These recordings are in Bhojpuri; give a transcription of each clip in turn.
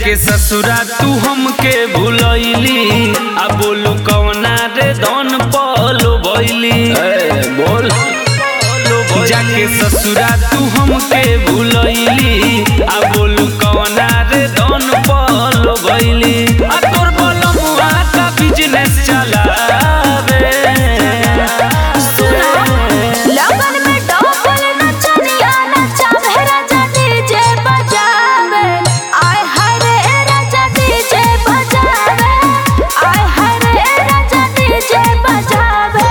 जाके ससुरा तू हमके भूलैली आ बोलू कवना रे धन पलो भैली बोल जाके ससुरा तू हमके भूलैली आ बोलू कवना रे धन पलो भैली आ तोर बलमुआ का बिजनेस चलावे लगन में डबल नचनिया नचावे राजा डीजे बजावे आय हाय रे राजा डीजे बजावे आय हाय रे राजा डीजे बजावे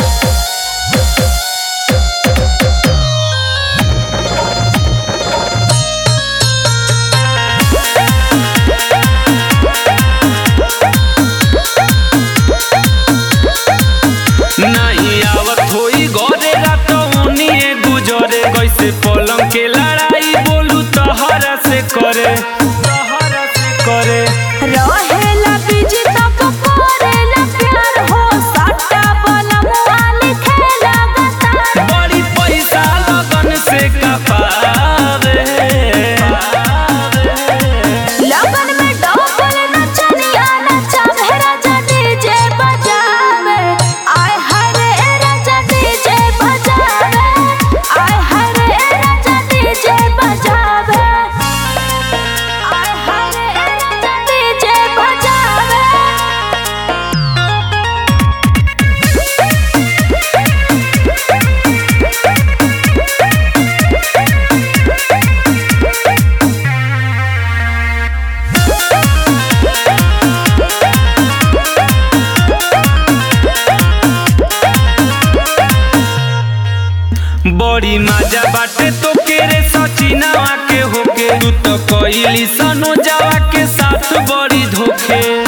नहीं आवत होई घरे रातौनिए गुजरे कैसे पलंग के लड़ाई बोलू तहरा से करे तहरा से करे रहेला बिजी तब करेला प्यार हो सट्टा बलमुआ लिखेला गतार बड़ी पैसा लगन से कपावे लगन में डबल नचनिया नचावे राजा डीजे बजावे आय हाय रे राजा डीजे बजावे आय हाय रे राजा डीजे बजावे आय हाय रे राजा डीजे बजावे बड़ी मजा बाटे तो केरे सचिनावा के होके तू तो कइली सनो जावा के साथ बड़ी धोखे